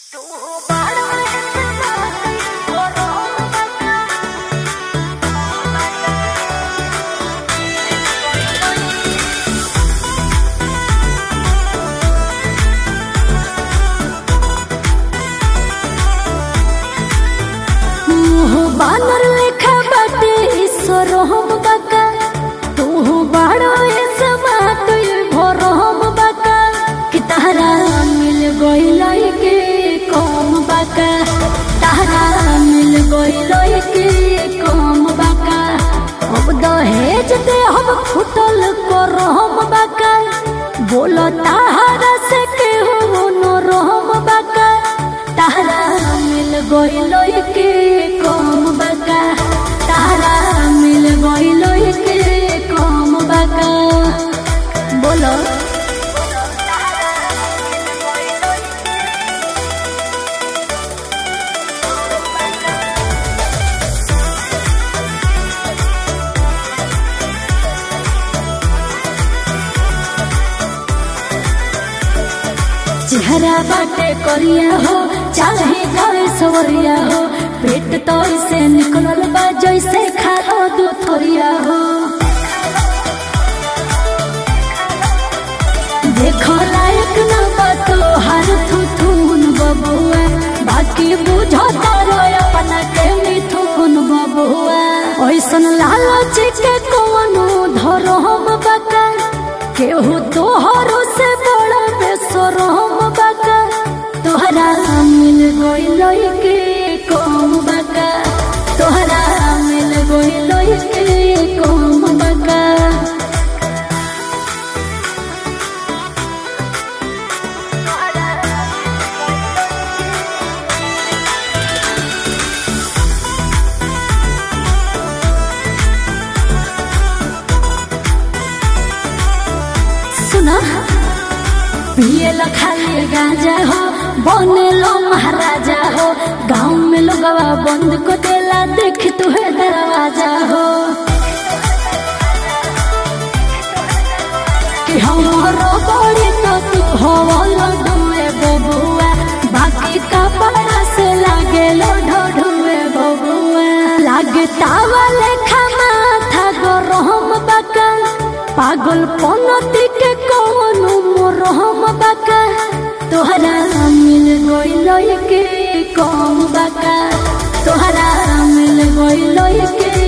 बानर लेखा बाटे ईश्वर हम बाका तू बाड़ो ए समा तू भोर हम बाका कि तारा मिल गइल के कम बाका तारा मिल गइल के कम बाका अब दहेज दे हम फुटल कर हम बाका बोलो तारा से के हो नो रहम बाका तारा मिल गइल के कम बाका तारा मिल गइल के कम बाका बोलो चेहरा बाटे करिया हो चाहे जाए सवरिया हो पेट तो ऐसे निकलल बा जैसे खाओ दो थोरिया हो देखो लायक न बा तो हर थुथुन बबुआ बाकी बुझो तारो अपना के मिथुन बबुआ ऐसन लालच के कोनो धरो हम बका केहू तोहरो से बड़ा बेसर हम बका तोहरा मिल गइल के कम बका तोहरा मिल गइल के कम बका सुना पिए लो खाली गांजा हो बने लो महाराजा हो गाँव में लोगवा बंद को देला देख तुहे दरवाजा हो कि हमारो बड़ी तो तू हो लडुए बबुआ बाकी कपड़ा से लागे लो ढोढुए बबुआ लागे तावा लेखा माथा गरम बका पागल पनती के कौनो मोरहम बका तोहरा मिल गइल के कम बका तोहरा मिल गइल के